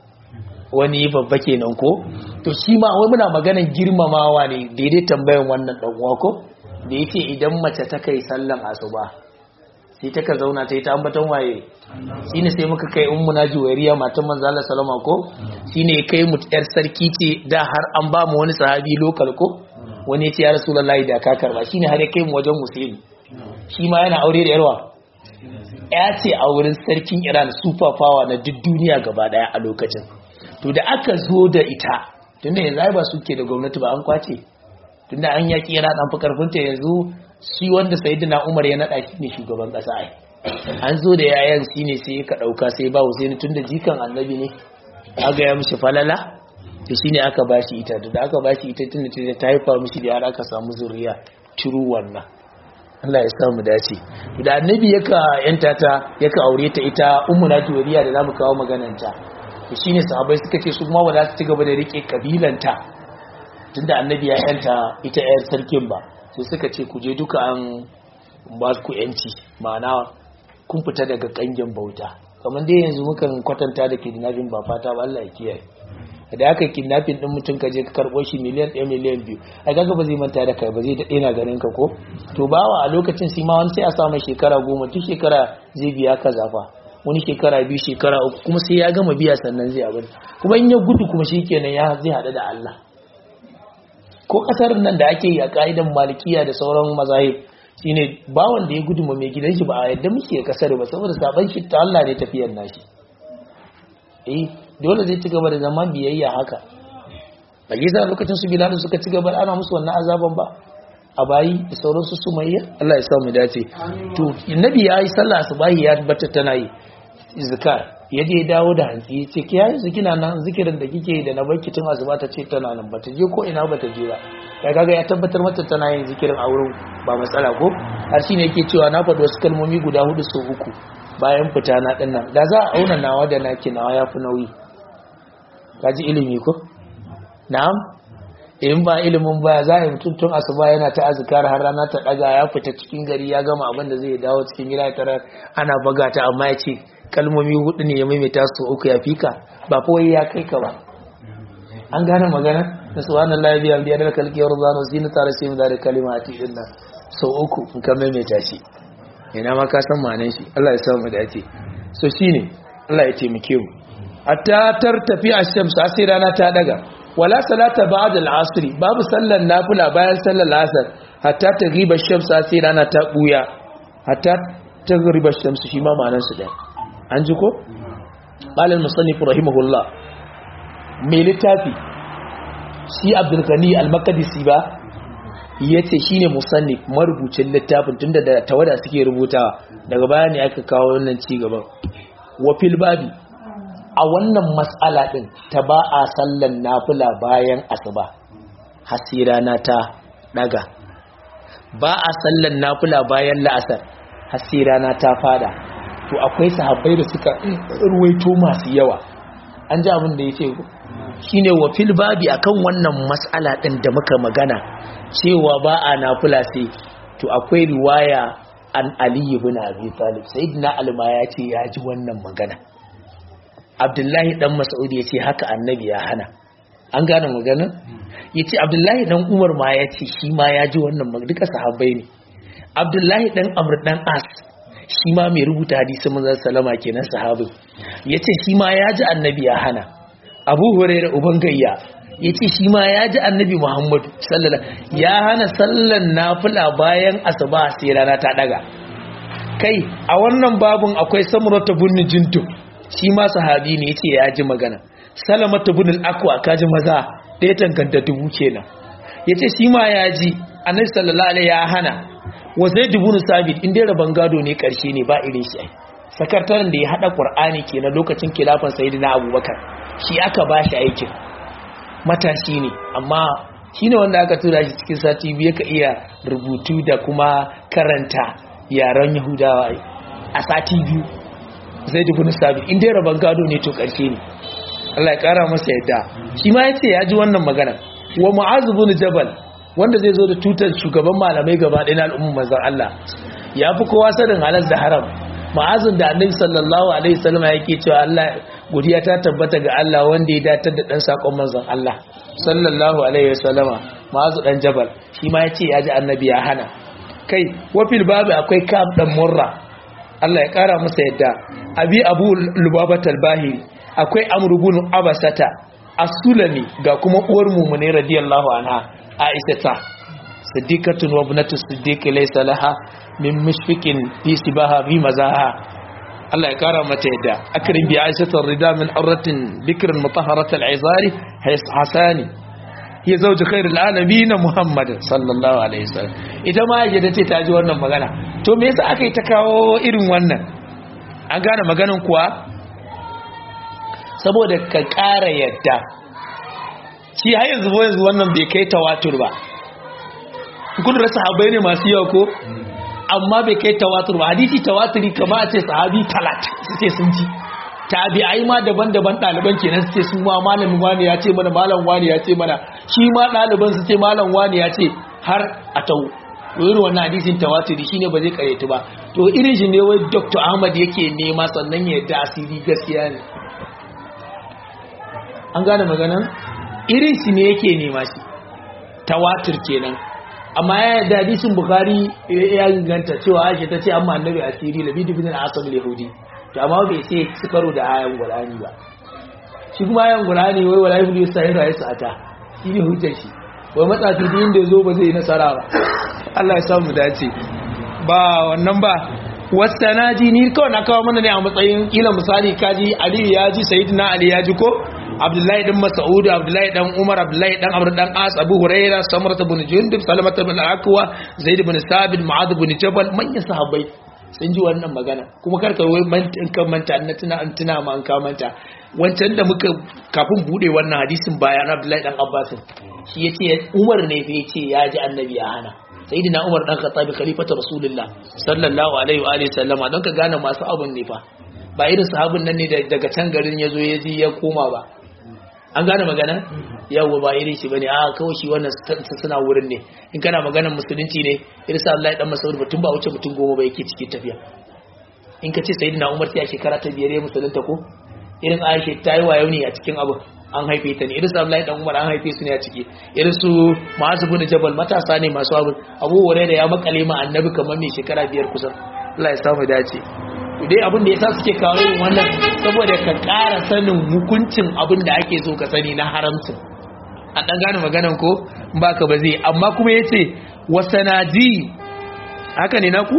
wani babba kenan ko to shi ma wai muna maganar girmamawa ne daidai tambayan wannan dan uwa ko da yake idan mace ta kai sallan asuba sai ta ka zauna ta yi ta ambaton waye shine sai muka kai ummu na juwairiya matan manzo Allah sallama ko shine kai mu yar sarki ce da har an ba mu wani sahabi lokal ko wani ya ce ya rasulullahi da ka karba shine har ya kai mu wajen musulmi shi ma yana aure da yarwa ya ce a wurin sarkin Iran super power na duk duniya gaba daya a lokacin to da aka zo da ita tunda yanzu ba suke da gwamnati ba an kwace tunda an yaki yana dan fi karfinta yanzu shi wanda sayyidina Umar ya nada shi ne shugaban kasa ai an zo da yayan shi ne sai ka dauka sai ba Hussein tunda jikan annabi ne aga ya mishi falala to shine aka bashi ita da aka bashi ita tunda ta haifa mishi da yara aka samu zuriya turu wannan Allah ya samu dace da annabi yaka yanta ta yaka aure ta ita ummu na juwariya da zamu kawo magananta to shine sahabbai suka ce su kuma ba za su ci gaba da rike kabilanta tunda annabi ya yanta ita yar sarkin ba sai suka ce ku je duka an ba ku yanci ma'ana kun fita daga kangin bauta kamar dai yanzu mukan kwatanta da kidnapping ba fata ba Allah ya kiyaye da aka kidnapping din mutum ka je ka karbo shi miliyan 1 miliyan 2 a kaga ba zai manta da kai ba zai dade na ganin ka ko to bawa a lokacin sai ma wani sai a sa mai shekara goma tun shekara zai biya ka zafa wani shekara biyu shekara uku kuma sai ya gama biya sannan zai abin kuma in ya gudu kuma shikenan ya zai hada da Allah ko kasar nan da ake yi a ka'idan malikiya da sauran mazahib shine bawan da ya gudu ma mai gidan shi ba a yadda muke kasar ba saboda saban shi ta Allah ne tafiyar nashi eh dole zai ci gaba da zama biyayya haka a gisa lokacin su bilal suka ci gaba ana musu wannan azaban ba a bayi da sauran su sumayya Allah ya sa mu dace to annabi ya yi sallah asubahi ya tabbata tana yi zikar ya je dawo da hantsi ce ki yayi zikina nan zikirin da kike da na barki tun asuba ta ce tana nan bata je ko ina bata je ba kai kaga ya tabbatar mata tana yin zikirin a wurin ba matsala ko har shine yake cewa na faɗi wasu kalmomi guda hudu sau uku bayan fita na din nan da za a auna nawa da naki nawa yafi nauyi kaji ilimi ko na'am in ba ilimin baya za a yi mutum tun asuba yana ta azkar har rana ta daga ya fita cikin gari ya gama abin da zai dawo cikin gida tare ana baga ta amma ya ce kalmomi hudu ne ya maimaita su uku ya fika ba kawai ya kai ka ba an gane magana na subhanallahi biya biyar da kalkiyar zano zina tare sai mu da kalimati din nan sau uku in ka maimaita shi ina ma ka san ma'anar shi Allah ya sa mu dace so shine Allah ya taimake mu hatta tartafi ash-shams sai rana ta daga wala salata ba'da al-asr babu sallar nafila bayan sallar asr hatta taghiba ash-shams sai rana ta buya hatta taghiba ash-shams shi ma ma'anar su ɗaya an ji ko qala al-musannif rahimahullah mai littafi shi abdul ghani al-maqdisi ba yace shine musannif marubucin littafin tunda da tawada suke rubutawa daga baya ne aka kawo wannan ci gaban wa fil babi a wannan matsala ɗin ta ba a sallan nafila bayan asuba hasirana ta ɗaga ba a sallan nafila bayan la'asar hasirana ta fada to akwai sahabbai da suka ruwaito masu yawa an ji abin da ya ce shi ne wa fil babi akan wannan matsala ɗin da muka magana cewa ba a nafila sai to akwai riwaya an aliyu bin abi talib sayyidina alma ya ce ya ji wannan magana abdullahi dan mas'ud ya ce haka annabi ya hana an gane maganin ya ce abdullahi dan umar ma ya ce shi ma ya ji wannan magana duka sahabbai ne abdullahi dan amr dan as shi ma mai rubuta hadisi manzon salama kenan sahabin ya ce shi ma ya ji annabi ya hana abu hurairah uban gayya ya ce shi ma ya ji annabi muhammadu sallallahu ya hana sallan nafila bayan asuba sai rana ta daga kai a wannan babun akwai samurata bunni jintu shi ma sahabi ne yace ya ji magana salamatu bin al-aqwa kaji maza da ya tanganta dubu kenan yace shi ma ya ji annabi sallallahu alaihi ya hana wa zaid ibn sabit inda raban gado ne karshe ne ba irin shi ai sakataren da ya hada qur'ani kenan lokacin kilafan sayyidina abubakar shi aka bashi aikin matashi ne amma shine wanda aka tura shi cikin sati biyu ka iya rubutu da kuma karanta yaren yahudawa a sati biyu zaid ibn sabit inda raban gado ne to karshe ne Allah ya kara masa yadda shi ma yace ya ji wannan magana wa mu'az ibn jabal wanda zai zo da tutar shugaban malamai gaba ɗaya na al'ummar manzon Allah ya fi kowa sanin halal da haram ma'azin da annabi sallallahu alaihi wasallam yake cewa Allah godiya ta tabbata ga Allah wanda ya datar da dan sakon manzon Allah sallallahu alaihi wasallama ma'azu dan jabal shi ma yace ya ji annabi ya hana kai wafil babu akwai kab dan murra Allah ya kara masa yadda abi abu lubabatal bahiri akwai amru bin abasata as-sulami ga kuma uwar mumune radiyallahu anha aisha ta siddiqatun wa ibnatu siddiq laysa laha min mushfiqin fi sibaha bi mazaha Allah ya kara mata yadda akrim bi aisha rida min urratin bikrin mutahharat al-izari hasani ya zauji khairul alamin muhammad sallallahu alaihi wasallam ita ma yadda ce ta ji wannan magana to me yasa aka yi ta kawo irin wannan an gane maganan kuwa saboda ka ƙara yadda shi har yanzu yanzu wannan bai kai tawatur ba kun rasa sahabbai ne masu yawa ko amma bai kai tawatur ba hadisi tawaturi kama a ce sahabi talat su ce sun ji tabi'ai ma daban-daban ɗaliban kenan su ce sun ma malamin wani ya ce mana malam wani ya ce mana shi ma ɗaliban su ce malam wani ya ce har a tau irin wannan hadisin tawaturi shine ba zai karyatu ba to irin shi ne wai dr ahmad yake nema sannan ya yadda asiri gaskiya ne an gane maganan irin shi ne yake nema shi tawatur kenan amma ya yadda hadisin bukhari ya ganta cewa aisha ta ce amma annabi asiri labi dubin al-asab yahudi to amma bai ce su karo da ayan qur'ani ba shi kuma ayan qur'ani wai wala ibnu sa'ira ya sata shi ne hujjar shi wai matsafi din da zo ba zai nasara ba Allah ya samu dace ba wannan ba wasanaji ni kawai na kawo mana ne a matsayin kila misali kaji Ali ya ji Sayyidina Ali ya ji ko Abdullahi dan Mas'ud Abdullahi dan Umar Abdullahi dan Amr dan As Abu Hurairah Samurah bin Jundub Salamah bin Aqwa Zaid bin Sabit Mu'adh bin Jabal manyan sahabbai sun ji wannan magana kuma karka wai in kan manta na tuna an tuna ma an ka manta wancan da muka kafin bude wannan hadisin bayan Abdullahi dan Abbas shi yace Umar ne fa yace ya ji annabi ya hana sayyidina Umar dan Khattab khalifatu Rasulullah sallallahu alaihi wa alihi sallama don ka gane masu abun ne fa ba irin sahabin nan ne daga can garin yazo ya ji ya koma ba an gane magana yawa ba irin shi bane a kawai shi wannan suna wurin ne in kana maganar musulunci ne irin sa Allah ya dan Mas'ud mutum ba wuce mutum goma ba yake cikin tafiya in ka ce sayyidina Umar sai a shekara ta biyar ya musulunta ko irin Aisha ta yi wayo ne a cikin abu an haife ta ne irin su Abdullahi dan Umar an haife su ne a ciki irin su Mu'adh bin Jabal matasa ne masu abu Abu Hurairah ya makale ma annabi kamar mai shekara biyar kusan Allah ya samu dace to dai abin da yasa suke kawo yin wannan saboda ka ƙara sanin hukuncin abin da ake so ka sani na haramcin a dan gane maganan ko baka ba zai amma kuma yace wasanadi haka ne naku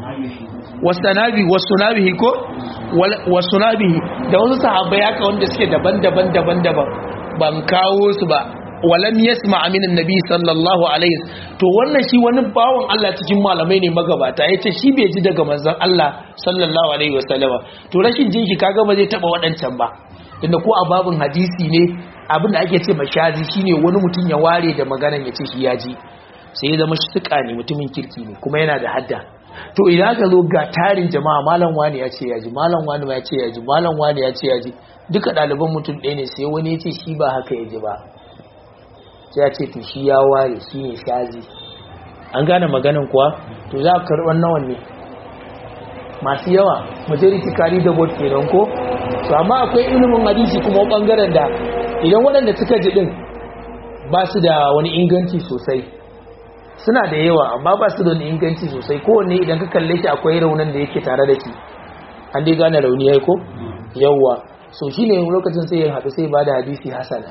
wasanabi wasunabihi ko wasunabihi da wasu sahabbai haka wanda suke daban-daban daban-daban ban kawo su ba walam yasma min annabi sallallahu alaihi to wannan shi wani bawon Allah cikin malamai ne magabata yace shi bai ji daga manzon Allah sallallahu alaihi wasallama to rashin jin shi kaga ba zai taba wadancan ba tunda ko a babin hadisi ne abinda ake ce mashazi shine wani mutum ya ware da maganan yace shi ya ji sai ya zama shi ne mutumin kirki ne kuma yana da hadda to idan ka zo ga tarin jama'a malam wani ya ce ya ji malam wani ma ya ce ya ji malam wani ya ce ya ji duka ɗaliban mutum ɗaya ne sai wani ya ce shi ba haka ya ji ba sai ya ce to shi ya ware shi ne shazi an gane maganin kuwa to za ka karɓar nawan ne masu yawa majority kari da bot kenan ko to amma akwai ilimin hadisi kuma bangaren da idan waɗanda suka ji din ba su da wani inganci sosai suna da yawa amma ba su da wani inganci sosai kowanne idan ka kalle shi akwai raunin da yake tare da shi an dai gane rauni ya ko yawa so shi ne lokacin sai ya haɗu sai ba da hadisi hasana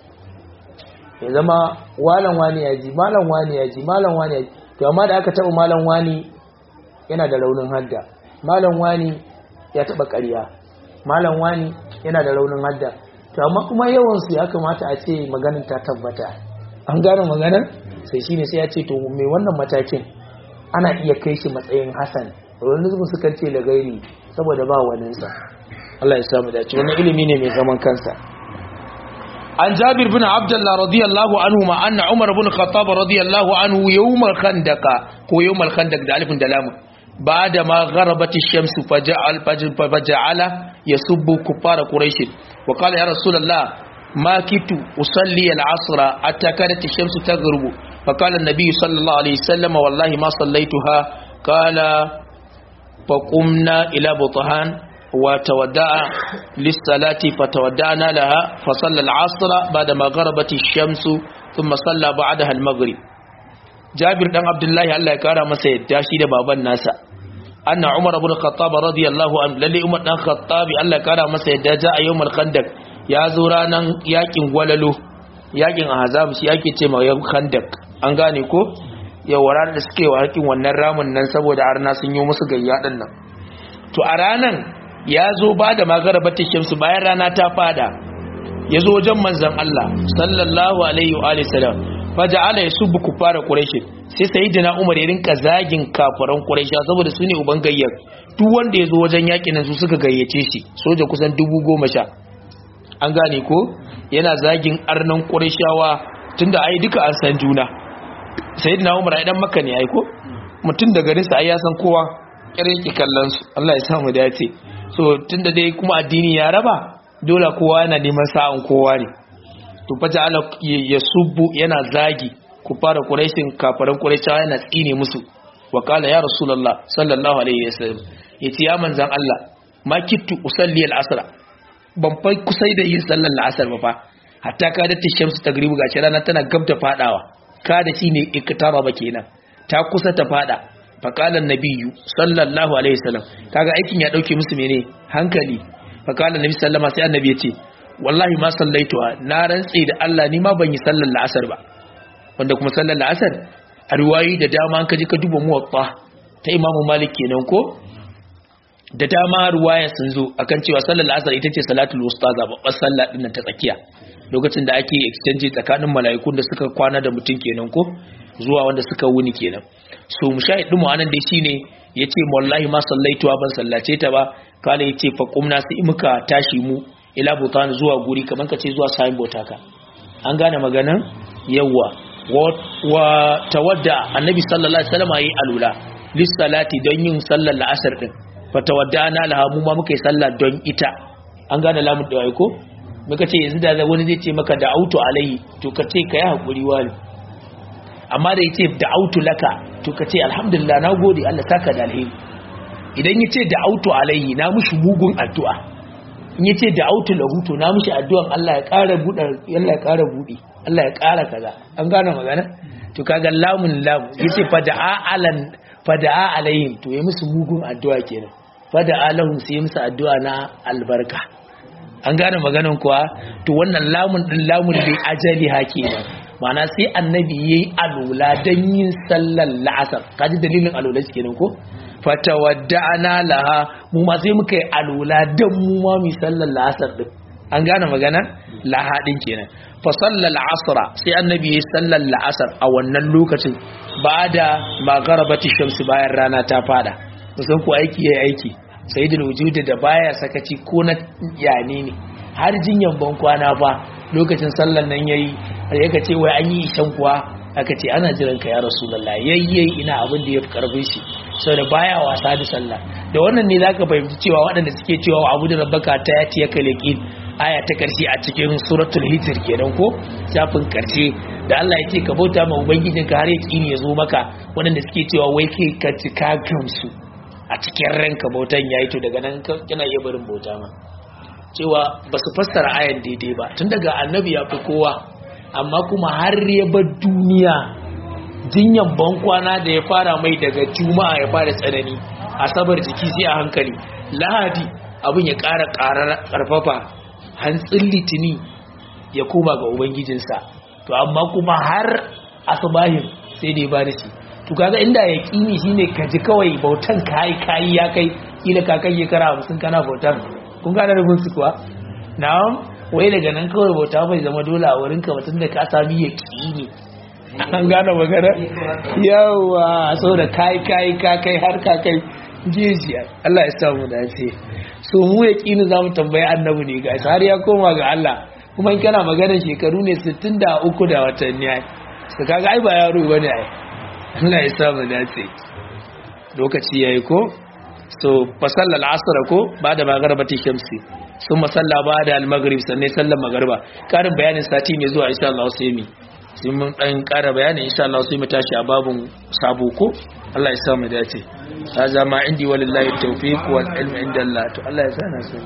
ya zama walan wani ya ji malan wani ya ji malan wani ya ji to amma da aka taɓa malan wani yana da raunin hadda malan wani ya taɓa ƙarya malan wani yana da raunin hadda to amma kuma yawan su ya kamata a ce maganin ta tabbata an gane maganar sai shine sai ya ce to mai wannan matakin ana iya kai shi matsayin hasan wani zubin suka ce da gairi saboda ba waninsa Allah ya samu dace wannan ilimi ne mai zaman kansa an jabir bin abdullah radiyallahu anhu ma anna umar bin khattab radiyallahu anhu yawm al-khandaq ko yawm al-khandaq da alifin da lamun بعد ما غربت الشمس فجعل فجعل يسب كفار قريش وقال يا رسول الله ما كنت أصلي العصر حتى كانت الشمس تغرب فقال النبي صلى الله عليه وسلم والله ما صليتها قال فقمنا إلى بطهان وتودع للصلاة فتودعنا لها فصلى العصر بعدما غربت الشمس ثم صلى بعدها المغرب جابر بن عبد الله الله يكرم masa yadda shi da baban nasa anna umar ibn khattab radiyallahu anhu lalle umar dan khattab Allah ya kara masa yadda ja a yawmal khandaq ya zo ranan yakin gwalalo yakin ahzab shi yake ce ma yawm khandaq an gane ko yau ranar da suke wa hakin wannan ramin nan saboda arna sun yi musu gayya din nan to a ranan ya zo ba da magarabatin shamsu bayan rana ta fada ya zo wajen manzan Allah sallallahu alaihi wa alihi salam faja'ala yasubbu kufara quraish sai sayyidina umar ya rinka zagin kafaran quraish saboda su ne uban gayyar duk wanda ya zo wajen yakin nan su suka gayyace shi soja kusan dubu goma sha an gane ko yana zagin arnan qurayshawa tunda ai duka an san juna sayyidina umar ai dan makka ne ai ko mutum da garin sa ai ya san kowa kirin ki kallon su Allah ya samu dace so tunda dai kuma addini ya raba dole kowa yana neman sa'an kowa ne to fa ja'ala yasubbu yana zagi ku fara quraishin kafaran quraishawa yana tsine musu wa qala ya rasulullah sallallahu alaihi wasallam yace ya manzan Allah ma kittu usalli al-asr ban fa kusai da yin sallar al-asr ba fa hatta ka da tishamsu tagribu gashi rana tana gab da fadawa ka da shine iktara ba kenan ta kusa ta fada faƙalar nabiyu sallallahu alaihi wasallam kaga aikin ya ɗauke musu mene hankali faƙalar nabi sallama sai annabi ya ce wallahi ma sallaituwa na rantse da Allah ni ma ban yi sallar la'asar ba wanda kuma sallar la'asar a riwayi da dama an kaji ka duba muwatta ta imamu malik kenan ko da dama ruwaya sun zo akan cewa sallar la'asar ita ce salatul wusta zababbar sallah din ta tsakiya lokacin da ake exchange tsakanin mala'ikun da suka kwana da mutum kenan ko zuwa wanda suka wuni kenan so mushahid din mu anan dai shine yace wallahi ma sallaituwa ban sallace ta ba kala yace fa qumna sai muka tashi mu ila butan zuwa guri kaman kace zuwa sayin botaka an gane maganan yawa wa tawadda annabi sallallahu alaihi wasallam yayi alula lis salati don yin sallar la'asar din fa tawaddana laha mu ma muka yi sallah don ita an gane lamun da ko muka ce yanzu da wani zai ce maka da auto alai to ka ce ka yi hakuri wani amma da yace da auto laka to ka ce alhamdulillah na gode Allah saka da alheri idan yace da auto alaihi na mushi mugun addu'a in yace da auto lahu to na mushi addu'an Allah ya ƙara buɗe Allah ya ƙara buɗe Allah ya ƙara kaza an gane magana to kaga lamun lam yace fada'a alan fada'a alaihim to ya musu mugun addu'a kenan fada'a lahum sai musu addu'a na albarka an gane maganan kuwa to wannan lamun din lamun bai ajali hake ba ma'ana sai annabi yayi alula dan yin sallar la'asar kaji dalilin alula kenan ko fatawadda'ana laha mu ma sai muka yi alula dan mu ma mu sallar la'asar din an gane magana laha din kenan fa sallal asra sai annabi yayi sallar la'asar a wannan lokacin bada magharabati shamsi bayan rana ta fada musan ku aiki yayi aiki sayyidul wujud da baya sakaci ko na yane ne har jinyan ban kwana fa lokacin sallan nan yayi har yaka ce wai an yi ishan kuwa aka ce ana jiran ka ya rasulullah yayyayi ina abin da yafi karfin shi saboda baya wasa da sallah da wannan ne zaka fahimci cewa waɗanda suke cewa wa abu da rabbaka ta yati ya kalaqin aya ta karshe a cikin suratul hijr kenan ko shafin karshe da Allah ya ce ka bauta ma ubangijinka har ya kini ya zo maka waɗanda suke cewa wai kai ka cika gamsu a cikin ranka bautan yayi to daga nan kana iya barin bauta ma cewa ba su fassara ayan daidai ba tun daga annabi ya fi kowa amma kuma har ya bar duniya jinyan bankwana da ya fara mai daga juma'a ya fara tsanani asabar jiki sai a hankali lahadi abin ya ƙara ƙarfafa hantsin litini ya koma ga ubangijinsa to amma kuma har asubahin sai da ya bani shi to kaga inda ya kini shine ka ji kawai bautan kai kai ya kai kila ka kai kara 50 kana bautan kun gane rubun su kuwa na'am wai daga nan kawai bauta bai zama dole a wurin ka mutum da ka sami ya ne an gane magana yawa so da kai kai ka kai har ka kai jijiya Allah ya samu dace so mu ya kini zamu tambayi annabi ne ga har ya koma ga Allah kuma in kana magana shekaru ne 63 da watanni ai su kaga ai ba yaro bane ai Allah ya samu dace lokaci yayi ko so fa sallal asr ko ba da magarbati shamsi sun masalla ba da al-maghrib sannan sallar magriba karin bayanin sati mai zuwa insha Allah sai mi sai mun dan kara bayani insha Allah sai mu tashi a babun sabo ko Allah ya sa mu dace haza ma indi walillahi tawfiq wal ilmu inda Allah to Allah ya sa na so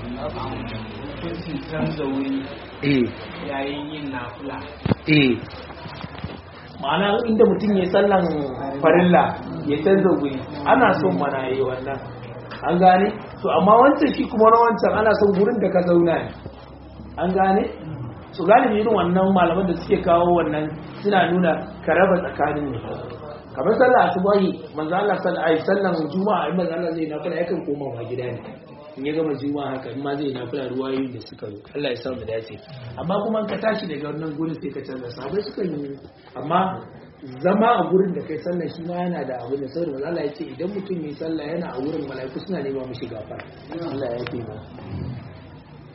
eh yayin yin nafila eh ma'ana inda mutum ya sallan farilla ya canza guri ana son mana yi wannan an gane to amma wancan shi kuma na wancan ana son gurin da ka zauna ne an gane su galibi irin wannan malaman da suke kawo wannan suna nuna ka raba tsakanin ne kamar sallah asubahi manzo Allah sallallahu alaihi sallan juma'a in manzo Allah zai nafila yakan koma ma gida ne in ya gama juma'a haka in ma zai nafila ruwayoyin da suka zo Allah ya sa mu dace amma kuma in ka tashi daga wannan gurin sai ka canza sabai suka yi amma zama a gurin da kai sallah shi ma yana da abu da saboda manzo Allah ya ce idan mutum yi sallah yana a wurin mala'iku suna nema mishi gafara Allah ya yi